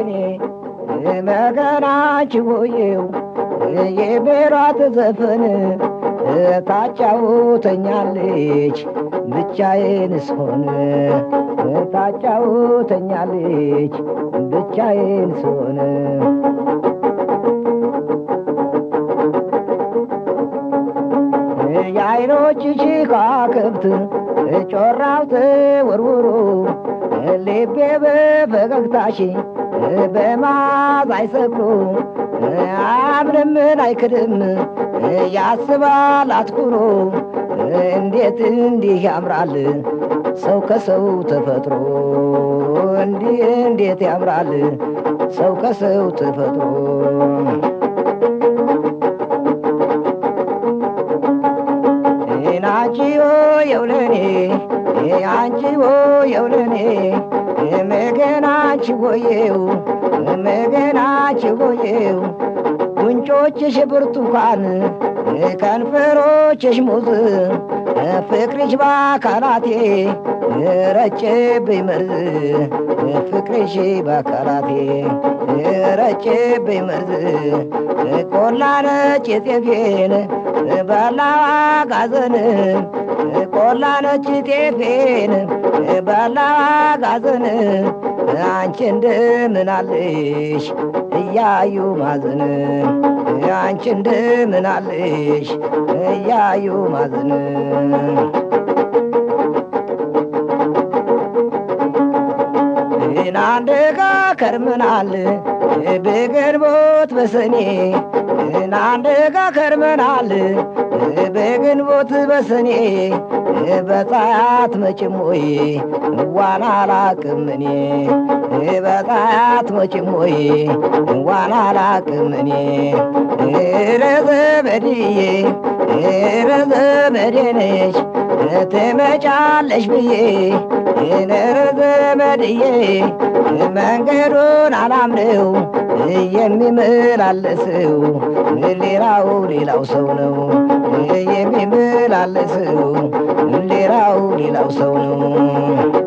የውለኔ መገናች ሆዬው የቤሯት ዘፈን ታጫውተኛለች ብቻዬን ስሆን ታጫውተኛለች ብቻዬን ስሆን የአይኖችሽ ከዋክብት ጮራው ተወርውሮ ልቤ በፈገግታሽ በማዝ አይሰክሮ አምንምን አይክድም ያስባል አትኩሮ እንዴት እንዲህ ያምራል ሰው ከሰው ተፈጥሮ እንዲህ እንዴት ያምራል ሰው ከሰው ተፈጥሮ ናቺዮ የውለኔ አንቺዎ የውለኔ መገናች ሆዬው መገናች ሆዬው ጉንጮችሽ ብርቱካን ከንፈሮችሽ ሙዝ ፍቅርሽ በአካላቴ ረጨብኝ መርዝ ፍቅርሽ በአካላቴ ረጨብኝ መርዝ ቆላ ነጭ ጤፌን በላዋ ጋዘን ቆላ ነጭ ጤፌን በላዋ ጋዘን አንቺ እንደምን አለሽ እያዩ ማዘን አንቺ እንደምን አለሽ እያዩ ማዘን አንድ ጋ ከርመናል በግንቦት በሰኔ አንድ ጋ ከርመናል በግንቦት በሰኔ በፀሐያት መቼም ወይ ዋና አላቅም እኔ በፀሐያት መቼም ወይ ዋና አላቅም እኔ ረዘመድዬ ረዘመዴ ነሽ ትመጫለሽ ብዬ ረዘመድዬ መንገዱን አላምነው የሚመላለሰው ሌላው ሌላው ሰው ነው የሚመላለሰው ሌላው ሌላው ሰው ነው